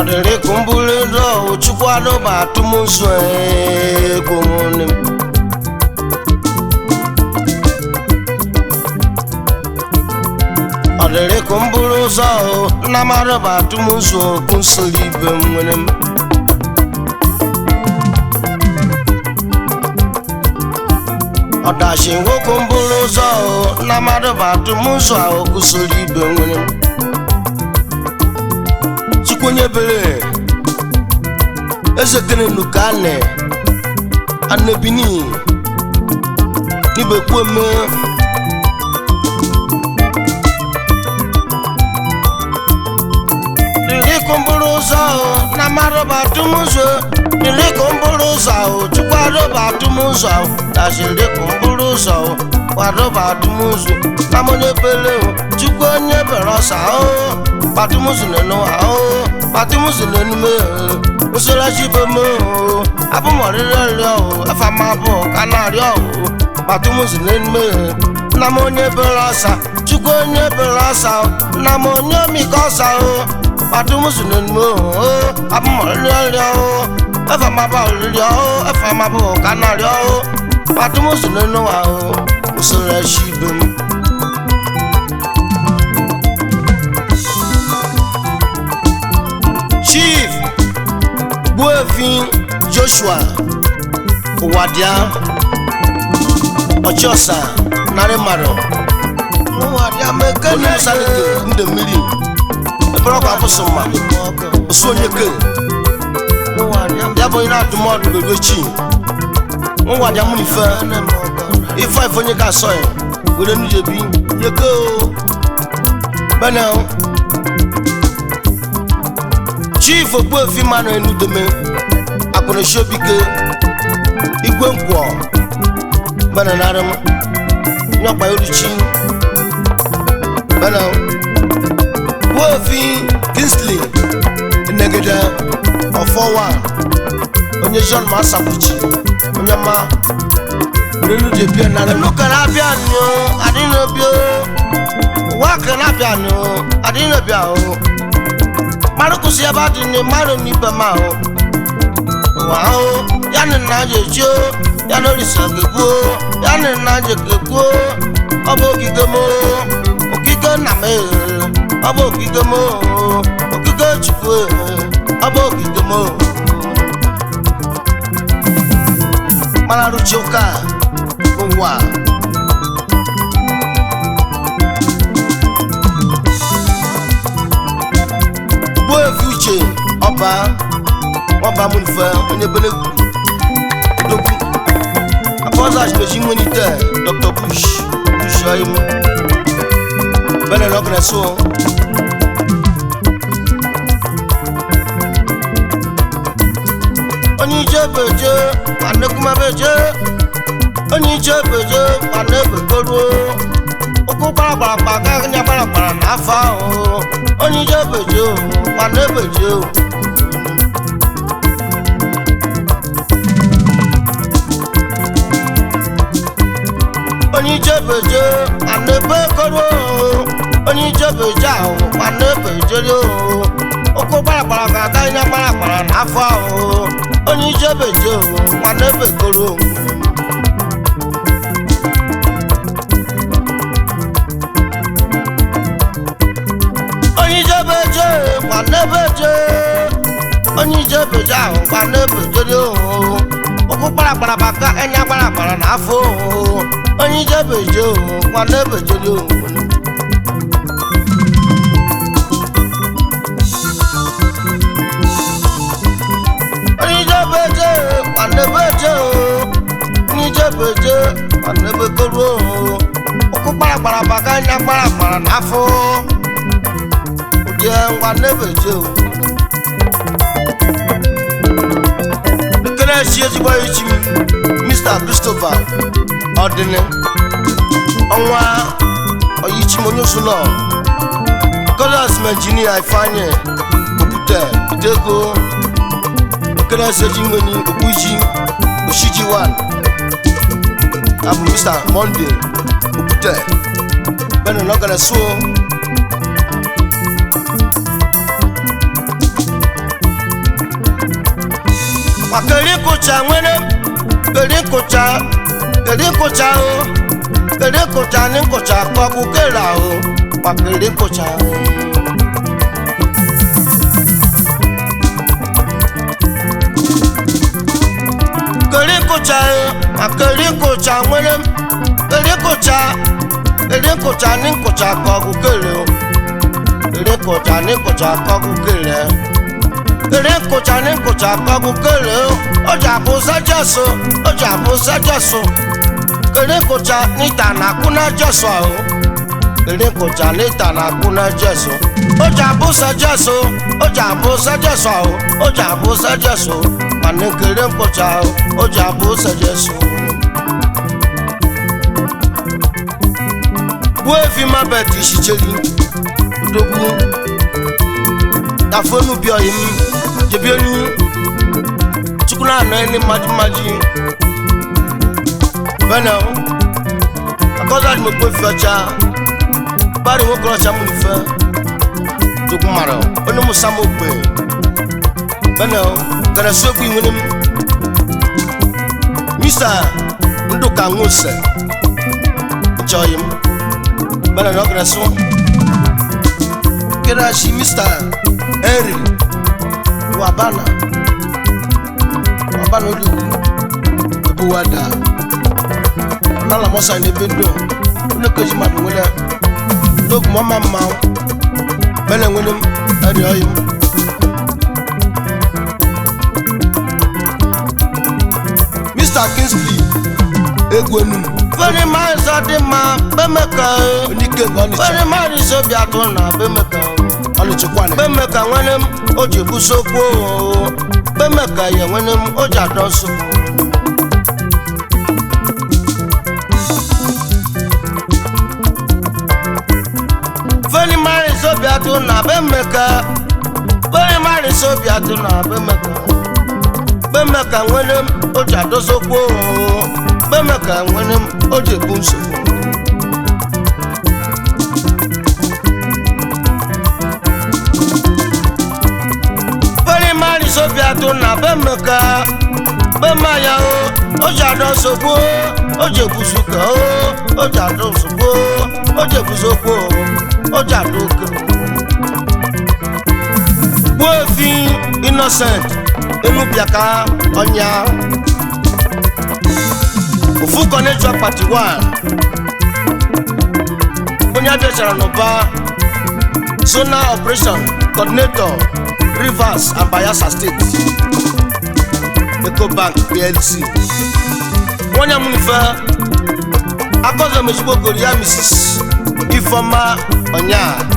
ọdịrị ka mbụrụ ndụ chukwu adọba atụmụsụ ego nwanne m ọdịrị ka mbụrụ ụzọ nna m adọba atụmụsụ okwu nsoro ibe m nwere m ọdachi nwoke mbụrụ ụzọ nna m adọba atụmụsụ okwu soro ibe m nwere m chukwenye bere eze kene nukane anebini nibekweme dịrịkụ mbụrụ ụzọ ahụ na marụba atụmụzọ dịrịkụ mbụrụ ụzọ ahụ chukwu arụba atụmụzọ ahụ dazirịkụ mbụrụ ụzọ ahụ kwadụba atụmụzọ na monye bere chukwu onye bere ọsa ahụ patumusu nínú àó patumusu nínú mẹ́rin mùsùlùmí bẹ́ mọ́ o abúmọ̀rírẹ́ rí ọ̀ ẹ̀fà máa bọ̀ kánà rí ọ̀ patumusu nínú mẹ́rin nnam onye bere ọsa chukwu onye bere ọsa o nnam onye omike ọsa o patumusu nínú mẹ́rin o abúmọ̀rírẹ́ rí ọ̀ ẹ̀fà máa bọ̀ rí ọ̀ ẹ̀fà máa bọ̀ kánà rí ọ̀ patumusu nínú àó mùsùlùmí bẹ́ mọ́. chief gbuefin joshua ụwadia ọchọsa narị mmadụ onye musalite ndị mmiri ebere ọkwa abụsụ mma osu onye ke ya bụ onye na-adụmọdụ bebe chi nwadia mụ ife ife ife onye ka asọ ya were nujebi nyeke o benel chief ogbuefi mmanụ enudeme akpụrụsiobike igwe nkwọ benenarịm nyọkpa oruchi bene gbuefi kinsley negede ọfọwa onye john masakwuchi onye ma renude bia narịm nukara abịa nyo adịnobio ụwa kara abịa nyo adịnobia o mmadụ kwụsị ebe adị na mmadụ n'ibe ma ahụ ụwa ahụ ya na nna ji echi ya na orisa gegbuo ya na nna ji gegbuo ọ bụ ogige m okike nna m ọ bụ ogige m okike chukwu ọ bụ ogige m mara rụchi ụka ụwa gbuefi uche ọba ọba mụnfe onye bele dogbu apọzachi mechi nwenite dr bush bush ọyim bele lọgreso onye ije beje nwanne kumebeje onye ije beje nwanne begoruo ụkwụ gbaragbara ka anya gbaragbara n'afọ ahụ onye ije beje o nwanne beje o onye ije beje nwanne begoruo onye ije beje ahụ nwanne bejeri o ụkwụ gbaragbara ka aka anya gbaragbara n'afọ ahụ onye ije beje o nwanne begoruo onye ije beje nwanne beje onye ije beje ahụ nwanne bejeri o ụkwụ gbaragbara ka anya gbaragbara n'afọ o onye ije beje o nwanne bejeri o oníjẹ́bẹ̀jẹ́ pàdébẹ̀jẹ́ o oníjẹ́bẹ̀jẹ́ pàdébẹ̀kọ́rọ́ o okú kparapara bàgá nya kparapara n'afọ òjẹ́ pàdébẹ̀jẹ́ o. nkene si ezigbo echi m mr christopher ọdịnị ọnwa ọyichi m onye osu nọ kọlas m injinia ifeanyị okwute idego kene seji nwere okpuji oshiji wan abụ mr monday okwute bene nọgara so maka eri nkụcha nwere eri nkụcha eri nkụcha o eri nkụcha ni nkụcha kọkụ kere ahụ maka eri nkụcha keri nkụcha maka eri nkụcha nwere eri nkụcha eri nkụcha ni nkụcha kọkụ kere o eri nkụcha ni nkụcha kọkụ kere ere nkụcha ní nkụcha kọgụ kele ọjà bụ sẹjẹsọ ọjà bụ sẹjẹsọ ere nkụcha níta nàkúnà jẹsọ ahụ ere nkụcha níta nàkúnà jẹsọ ọjà bụ sẹjẹsọ ọjà bụ sẹjẹsọ ahụ ọjà bụ sẹjẹsọ mana kere nkụcha ahụ ọjà bụ sẹjẹsọ. buo efi mabet isicheri odogwu tafonu bi ọyim jebi onu chukwu na-anọ ẹni mmaji bẹ́ẹ̀ni o akọ́sọ́ àti mo gbé fi ọjà báyìí mo kọ́ ọjà mo lè fẹ́ tókun mara o ó ní mo sá mo gbé bẹ́ẹ̀ni o gẹ̀rẹ́ sóògùn ìwé ni mu misa ndùkà ń wòsẹ̀ ìjọ ọyim bẹ́ẹ̀ni o gẹ̀rẹ́ sọ kí ni a ṣe mista henry wabana wabana olugbu ebe wada ọnala mọsa n'ebe ndo onye koji mmadụ nwere n'ogu mama mma bene nwere m eri oyi m mr kingsley egwu enu very miles dị mma bemeka onike nke ọnịcha very miles obi atụ na bemeka ọnịchịkwana bemeka nwere m o ji busokwu oo bemeka ya nwere m o ji adọ nsogbu very miles obi atụ na bemeka very miles obi atụ na bemeka bemeka nwere m o ji adọsokwu oo bemeka nwere m o ji ebu nsogbu very miles obi atụ na bemeka bemaya o o ji adọ nsogbu o ji ebusuka o o ji adọ nsogbu o ji ebusokwu o o ji adọ oke gbuo efi innocent enubiaka ọnya ofu kọnejọ pati 1 onye abịachara n'ụba zona operation coordinator rivers and bayelsa state ecobank plc nwanyị amụnife akọzọ mezugbo goro ya mrs ifeoma ọnya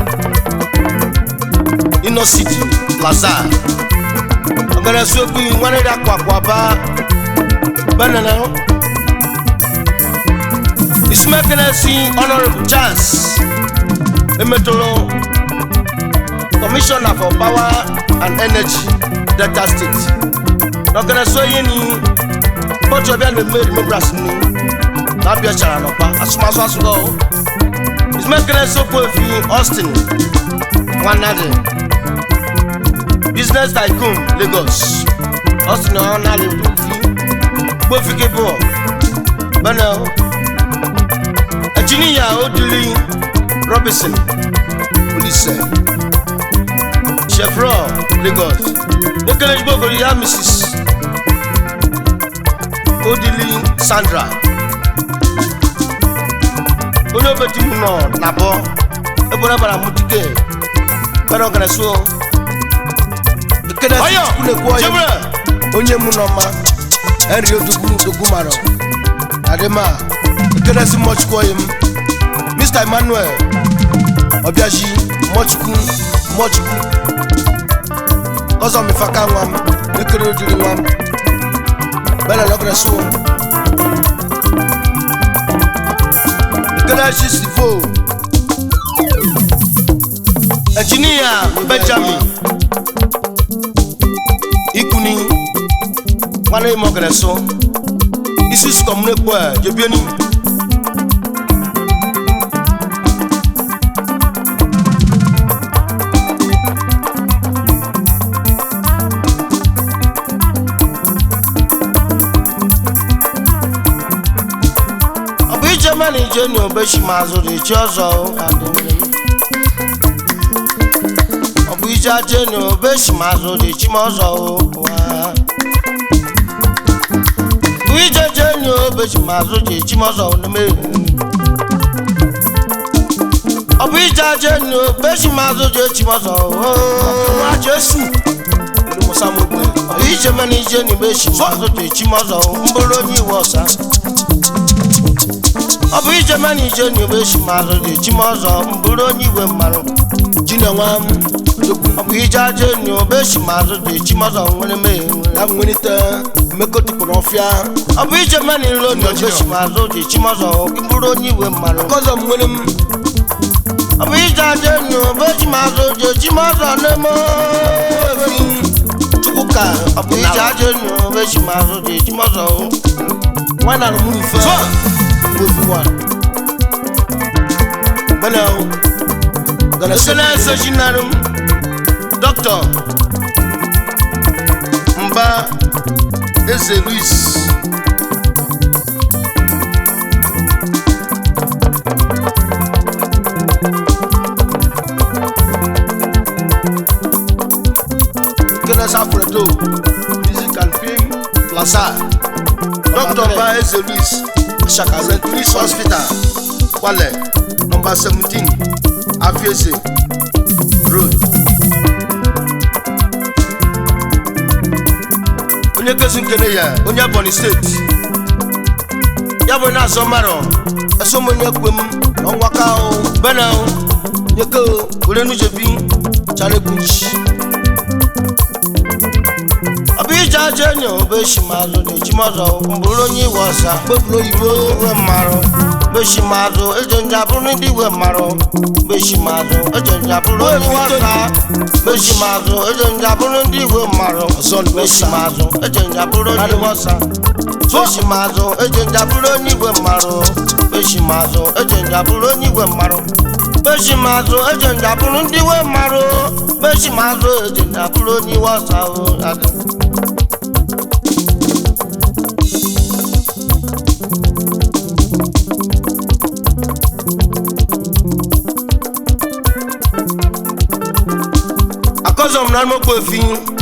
innocity plaza ọgara sokwu nwanne ya kwakwaba banana ismekenesi honorable charles emetolo commissioner for power and energy delta state n'ọgara so ihe ni bọ́tù ọbẹ̀ ni mmeri members ni n'abịa chara n'ọba asụmasụ asụgọ ismekenesi okwu efi austin nwanadị business tycoon lagos austin ọ̀nàlẹ̀ òdòdó gbófìkè bọ̀ bẹ́ẹ̀ ẹ̀jìníyà odili robinson olùsẹ̀ chevron lagos ekele gbogbo ya mrs odili sandra onye obeti mu nọ n'abọ ebe ọ bara mụ dike bẹ́ẹ̀ ọ̀gẹ̀rẹ̀ so ekele Ọyọ, chukwu na-ekwu ọyọ Jibril. onye mu nọ ma henry odogwu odogwu mara adịma ekele si mmọchukwu ọyị m mr emmanuel ọbịaji mmọchukwu mmọchukwu ọzọ mifaka nwa m ekele ojiri nwa m bẹ́ẹ̀ na ọ̀gẹ̀rẹ̀ so ekele chi sifo engineer benjamin ikuni nwanne m ọgara so isi sukọm na-ekwu a jebieni jeni obeshi ma zụrụ echi ọzọ adịghị ọ bụ ije jeni obeshi ma zụrụ echi ma ọzọ ụwa bụ ije jeni obeshi ma zụrụ echi ma ọzọ n'ime ọ bụ ije jeni obeshi ma zụrụ echi ma ọzọ nwa jesu musa mogbe ọ bụ ije mana ije na ibeshi ma zụrụ echi ma ọzọ mbụrụ onye iwe ọsa ọ bụ ije mana ije na ibeshi ma zụrụ echi ma ọzọ mbụrụ onye iwe mmarụ jinenwa m odogwu ọ bụ ije aja enyi obeshi ma zụrụ echi ma ọzọ nwere mee ya nwenite emeko tikpụrụ ọfịa ọ bụ ije mana ilo na obeshi ma zụrụ echi ma ọzọ mbụrụ onye iwe mmarụ kọzọ m nwere m ọ bụ ije aja enyi obeshi ma zụrụ echi ma ọzọ na-eme efi chukwuka ọ bụ ije aja enyi obeshi ma zụrụ echi ma ọzọ nwa na mụ ife efi nwa gbana gana ese na-ese chinara m dọkịta mba eze luis kene safredo music and film plaza dọkịta mba eze luis shaka st louis hospital kwale nọmba 17 afiese road onye kezi nkene ya onye ebonyi steeti ya bụ na-azọ mmarọ esom onye kwe m ọnwa ka o bena nyeke o were nujebi charekwuchi ọ bụ ije aja enyo obeshimazụ na echimọzọ mbụrụ onye iwe ọsa kpebulu oyibo iwe mmarụ beshimazụ eje njabụrụ ndị iwe mmarụ beshimazụ eje njabụrụ onye iwe ọsa beshimazụ eje njabụrụ ndị iwe mmarụ ọzọ ndị ọsa beshimazụ eje njabụrụ onye iwe ọsa beshimazụ eje njabụrụ onye igwe mmarụ beshimazụ eje njabụrụ onye igwe mmarụ beshimazụ eje njabụrụ ndị iwe mmarụ beshimazụ eje njabụrụ onye iwe ọsa o adị akọzọ m na mokpo efi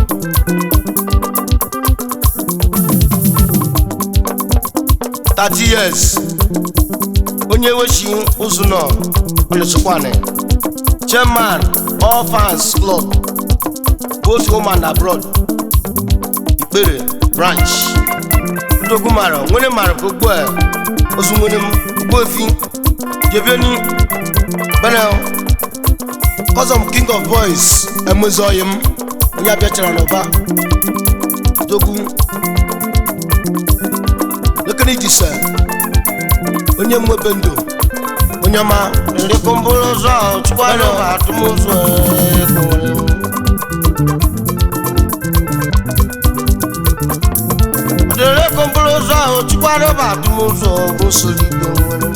thirty years onye wechi ụzụ nọ ọnụchịkwanị chairman all fans club both home and abroad ikpere branch ndogwu mara nwere mara gbogbo ẹ ozu nwere m gbogbo efi jebieni benel kọzọ m king of boys emezoghị m onye abịachara n'ụba dogwu lekere iji se onye mwebe ndụ onye ọma nrịkọ mbụrụ ụzọ chukwanụ atụmụzụ ekwere nrịkọ mbụrụ ụzọ chukwanụ atụmụzụ bụ soro igbo nwere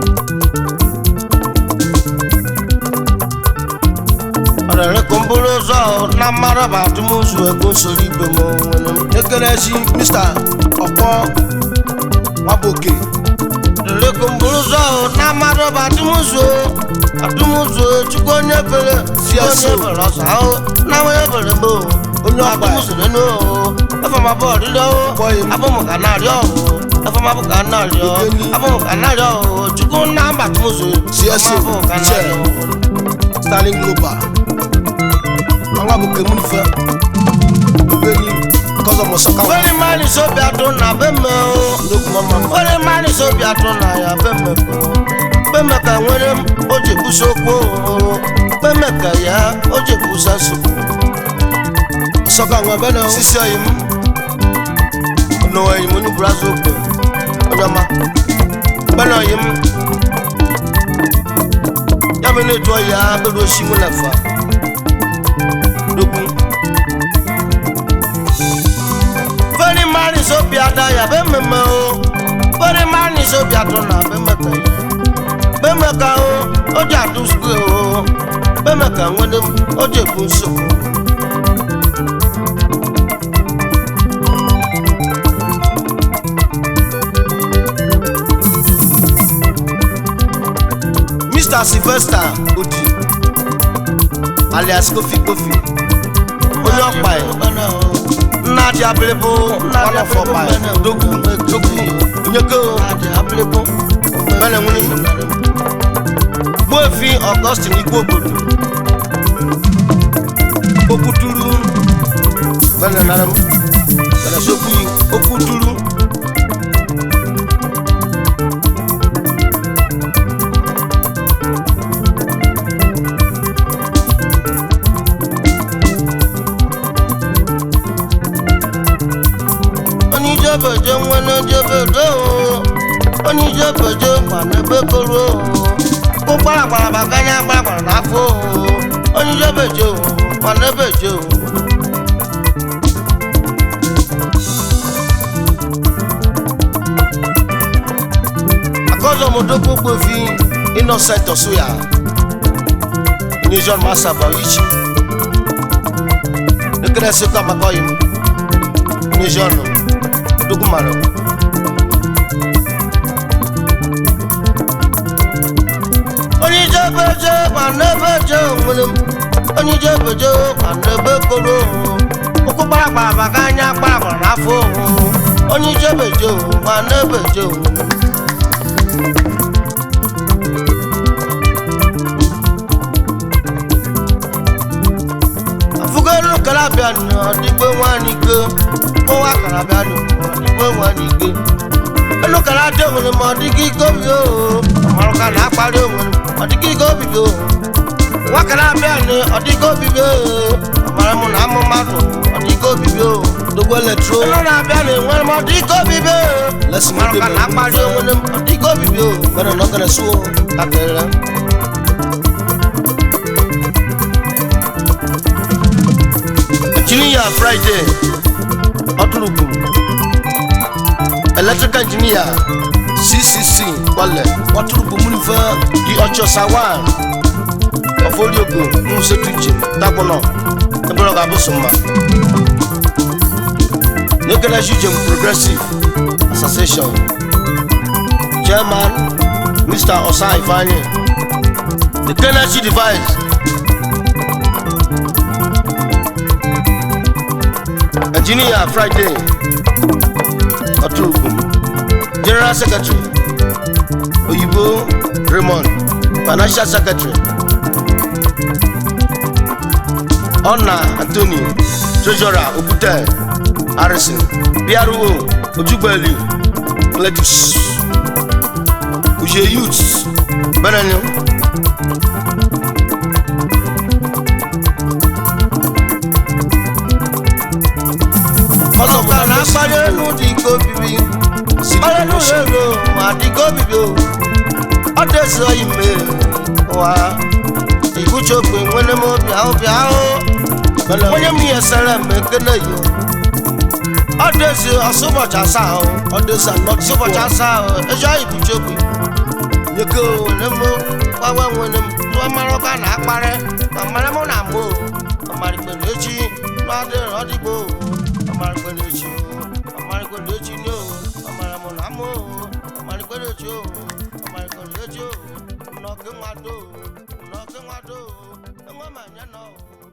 nrịkọ mbụrụ ụzọ na mmadụ bụ atụmụzụ ego soro igbo m nwere ekerechi mr ọkpọ nwaboke nrịkọ mbụrụ ụzọ na mmadụ bụ atụmụzụ atụmụzụ chukwu onye bere si onye bere ọsọ ahụ na onye bere mbụ onye ọgba atụmụzụ nínú o ẹfọmọ bọ ọdídọ o Bọ́yì m. abọmọkà náà rí ọhún ẹfọmọ abọkà náà rí ọ Ìgbé ní. abọmọkà náà rí ọhún chukwu nná mbàtúmùsù CSO, abọmọkà náà rí ọhún. starling global nwaboke m ife obeni kọzọ m sọka fẹ́rẹ́ máa ní sóbì àtún náà bẹ́ẹ̀ o nnukwu mama mma fẹ́rẹ́ máa ní sóbì àtún náà yà bẹ́ẹ̀ mẹ́ o bẹ́ẹ̀ ka nwere m o jekwu sokwu o bẹ́ẹ̀ ka ya o jekwu sasu sọka nwa bena sisi ọyị m n'ụwa enyi m onye brazil okpe onye ọma bẹ́ẹ̀ na ọyị m ya bụ na-etu ọyị ya bẹ́ẹ̀ osi mụ na fa dokwu fẹ́rẹ́ máa ní sóbì àdá ya bẹ́ẹ̀ mẹ́mẹ́ o fẹ́rẹ́ máa ní sóbì àtún náà bẹ́ẹ̀ mẹ́ka ya bẹ́ẹ̀ mẹ́ka o ó jẹ́ àtúnṣe o bẹ́ẹ̀ mẹ́ka nwere m ó jẹ́ ekwu nsogbu. mr sylvester odi alias kofi kofi onye ọkpa ya nna dị abịrịbụ one of ọkpa ya dogwu dogwu onye go mene nwunye gbuefi ọgọstin igwe obodo okwu duru mene nara m mene sokwu okwu duru oníjẹ́bẹ̀jẹ́ wọn ní jẹ́bẹ̀jẹ́ o oníjẹ́bẹ̀jẹ́ pàdébé koro o kó kpàràkpàrà bàkányá kpàràkpàrà n'afọ o oníjẹ́bẹ̀jẹ́ o pàdébẹ̀jẹ́ o. akọ́sọ̀mọdókò gbòfin innocent ọ̀ṣùyà nation master bawich nekere sekwa makọyim nation dokumaro oníjẹ́bẹ̀jẹ́ pàdébẹ̀jẹ́ òmìnir oníjẹ́bẹ̀jẹ́ pàdébẹ̀ koro o okú kpàràkpàrà bàkányá kpàràkpàrà n'afọ o oníjẹ́bẹ̀jẹ́ pàdébẹ̀jẹ́ òmìnir. afugolu kalabia ni ọdịgbe nwanyị ike kpọwa kalabia ni ọdịgbe nwanyị ike elu kalabia onwere ma ọdịgị ike obi o ọmarụka na akparị onwere ọdịgị ike obibi o nwa kalabia ni ọdịgị obibi o ọmara mụ na amụ mmadụ ọdịgị obibi o dogwu eletro elu na-abịa na enwere m ọdịgị obibi o Let's move ọmarụka the na akparị onwere m ọdịgị obibi o mene nọgana suo akere engineer friday ọdúnrúgbù electrical engineer ccc wọlẹ ọdúnrúgbù múnifẹ di ọchọsa one ọfọlíogo musetuche tagbọnọ ebere ọga abụsụmma nekere jujem progressive association chairman mr osa ifeanyi the kennedy device engineer friday ọtúrùkù general secretary oyibo raymond financial secretary ọ̀nà anthony treasurer okwute harrison pro ojugbeli pledus uche youth benenu ọlọ́ka na akparị elu dị ike obibi ọlọ́nu elu ma dị ike obibi o ọ dịzi oyi mee ụwa ibuche ogbe nwere m obi ahụ bịa ahụ onye m ihe sere m ekele yo ọ dịzi ọsọ ụbọchị asaa ahụ ọdẹsà not ọsọ ụbọchị asaa ahụ ezi oyi buche ogbe nyeke nwere m gbanwe nwere m tụọ mara ọka na akparị ma mara mụ na mụ ọmarịkpe na echi n'adịrị ọdịgbo ọmarịkpe na echi ọmarịkpe na echi ni o ọmara mụ na mụ ọmarịkpe na echi o ọmarịkpe na echi o nnọkị nwado nnọkị nwado enwe ma nye nọ o